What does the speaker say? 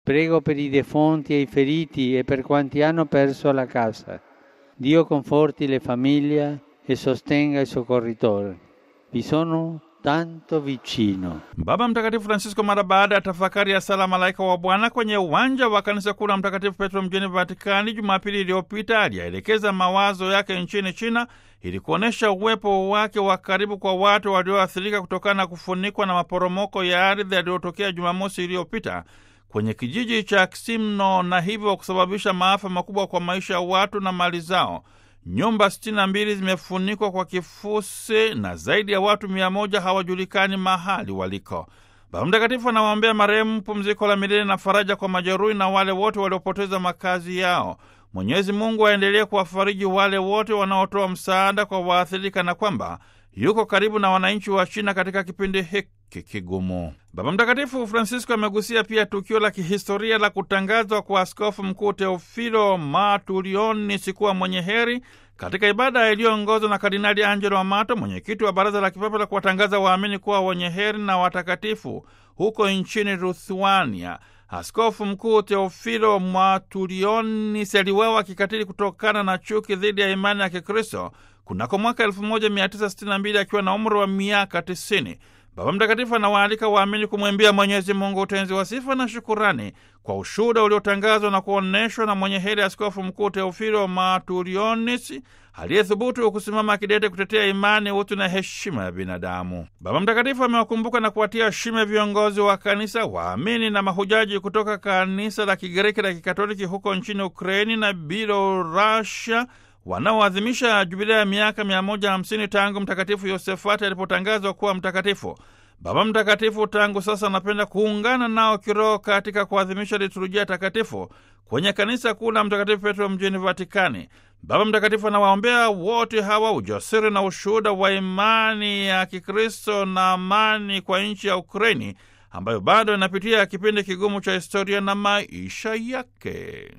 Prego per i defunti e i feriti e per quanti hanno perso la casa. Dio conforti le famiglie e sostenga i soccorritori. Vi sono tanto vicino. Baba Mtakatifu Francisco mara baada ya tafakari ya sala malaika wa Bwana kwenye uwanja wa kanisa kuu la Mtakatifu Petro mjini Vatikani Jumapili iliyopita aliyaelekeza mawazo yake nchini China ili kuonyesha uwepo wake wa karibu kwa watu walioathirika kutokana na kufunikwa na maporomoko ya ardhi yaliyotokea Jumamosi iliyopita kwenye kijiji cha Kisimno na hivyo kusababisha maafa makubwa kwa maisha ya watu na mali zao. Nyumba sitini na mbili zimefunikwa kwa kifusi na zaidi ya watu mia moja hawajulikani mahali waliko. Baba Mtakatifu anawaombea marehemu pumziko la milele na faraja kwa majeruhi na wale wote waliopoteza makazi yao. Mwenyezi Mungu aendelee kuwafariji wale wote wanaotoa msaada kwa waathirika na kwamba yuko karibu na wananchi wa China katika kipindi hiki kigumu. Baba Mtakatifu Francisco amegusia pia tukio la kihistoria la kutangazwa kwa Askofu Mkuu Teofilo Matulionis kuwa mwenye heri katika ibada iliyoongozwa na Kardinali Angelo Amato, mwenyekiti wa Baraza la Kipapa la kuwatangaza waamini kuwa wenye heri na watakatifu huko nchini Lithuania. Askofu Mkuu Teofilo Matulionis aliuawa kikatili kutokana na chuki dhidi ya imani ya Kikristo kunako mwaka 1962 akiwa na umri wa miaka 90. Baba Mtakatifu anawaalika waamini kumwimbia Mwenyezi Mungu utenzi wa sifa na shukurani kwa ushuhuda uliotangazwa na kuonyeshwa na mwenye heri Askofu Mkuu Teofilo Matulionis aliyethubutu kusimama kidete kutetea imani, utu na heshima ya binadamu. Baba Mtakatifu amewakumbuka na kuwatia shime viongozi wa kanisa, waamini na mahujaji kutoka kanisa la Kigiriki la Kikatoliki huko nchini Ukraini na Bielorussia wanaoadhimisha jubilea ya miaka 150 tangu Mtakatifu Yosefati alipotangazwa kuwa mtakatifu. Baba Mtakatifu tangu sasa anapenda kuungana nao kiroho katika kuadhimisha liturujia takatifu kwenye kanisa kuu la Mtakatifu Petro mjini Vatikani. Baba Mtakatifu anawaombea wote hawa ujasiri na ushuhuda wa imani ya Kikristo na amani kwa nchi ya Ukraini ambayo bado inapitia kipindi kigumu cha historia na maisha yake.